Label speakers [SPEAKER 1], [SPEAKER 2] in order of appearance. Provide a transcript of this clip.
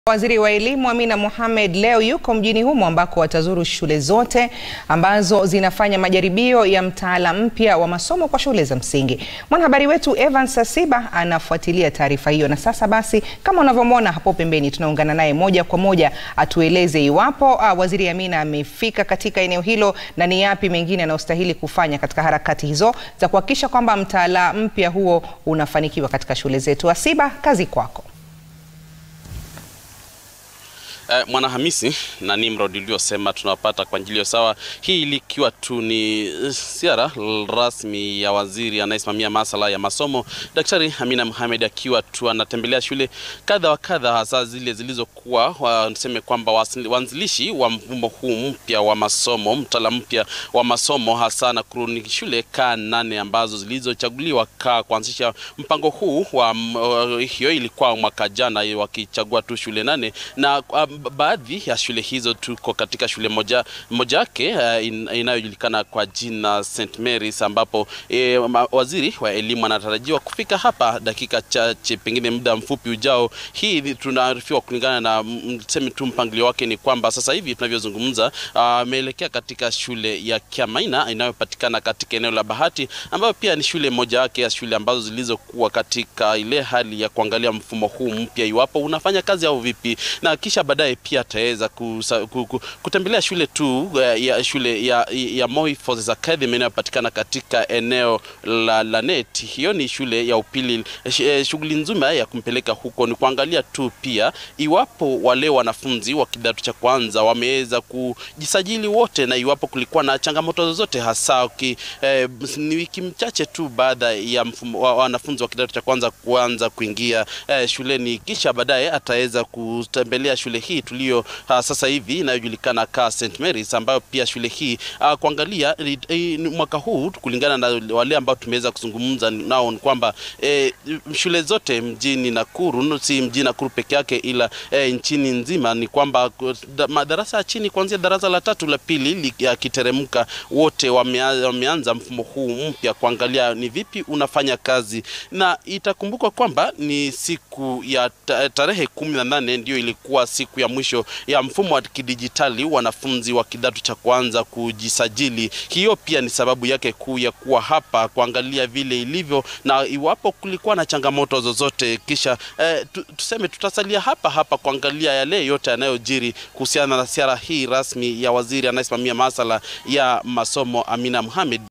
[SPEAKER 1] Waziri wa Elimu Amina Mohamed leo yuko mjini humo ambako watazuru shule zote ambazo zinafanya majaribio ya mtaala mpya wa masomo kwa shule za msingi. Mwanahabari wetu Evans Sasiba anafuatilia taarifa hiyo, na sasa basi, kama unavyomwona hapo pembeni, tunaungana naye moja kwa moja atueleze iwapo ah, Waziri Amina amefika katika eneo hilo na ni yapi mengine anayostahili kufanya katika harakati hizo za kuhakikisha kwamba mtaala mpya huo unafanikiwa katika shule zetu. Asiba, kazi kwako.
[SPEAKER 2] Eh, Mwanahamisi na Nimrod uliosema tunawapata kwa njilio sawa, hii likiwa tu ni ziara rasmi ya waziri anayesimamia masuala ya masomo Daktari Amina Mohamed akiwa tu anatembelea shule kadha wa kadha, hasa zile zilizokuwa waseme kwamba waanzilishi wa mfumo huu mpya wa masomo, mtaala mpya wa masomo, hasa na kuruni shule kaa nane ambazo zilizochaguliwa kaa kuanzisha mpango huu wa uh, hiyo ilikuwa mwaka jana, wakichagua tu shule nane na um, baadhi ya shule hizo tuko katika shule moja moja yake uh, in, inayojulikana kwa jina St Mary's ambapo eh, waziri wa elimu anatarajiwa kufika hapa dakika chache, pengine muda mfupi ujao. Hii tunaarifiwa kulingana na mseme tu mpangilio wake ni kwamba sasa hivi tunavyozungumza ameelekea uh, katika shule ya Kiamaina inayopatikana katika eneo la Bahati, ambayo pia ni shule moja yake ya shule ambazo zilizokuwa katika ile hali ya kuangalia mfumo huu mpya iwapo unafanya kazi au vipi, na kisha baadaye pia ataweza kutembelea shule tu ya shule ya, ya Moi Forces Academy inayopatikana katika eneo la Lanet. Hiyo ni shule ya upili. Shughuli nzima ya kumpeleka huko ni kuangalia tu pia iwapo wale wanafunzi wa kidato cha kwanza wameweza kujisajili wote, na iwapo kulikuwa na changamoto zozote, hasa ki, eh, ni wiki mchache tu baada ya mfumo, wa, wanafunzi wa kidato cha kwanza kuanza kuingia eh, shuleni, kisha baadaye ataweza kutembelea shule hii tulio uh, sasa hivi inayojulikana ka St Mary's ambayo pia shule hii uh, kuangalia uh, mwaka huu kulingana na wale ambao tumeweza kuzungumza nao ni kwamba eh, shule zote mjini Nakuru, si mjini Nakuru peke yake, ila eh, nchini nzima ni kwamba madarasa ya chini kuanzia darasa la tatu la pili yakiteremka, wote wameanza, wameanza mfumo huu mpya kuangalia ni vipi unafanya kazi, na itakumbukwa kwamba ni siku ya tarehe kumi na nane ndio ilikuwa siku ya mwisho ya mfumo wa kidijitali wanafunzi wa kidato cha kwanza kujisajili. Hiyo pia ni sababu yake kuu ya kuwa hapa kuangalia vile ilivyo na iwapo kulikuwa na changamoto zozote, kisha eh, tuseme tutasalia hapa hapa kuangalia yale yote yanayojiri kuhusiana na ziara hii rasmi ya waziri anayesimamia masuala ya masomo Amina Mohamed.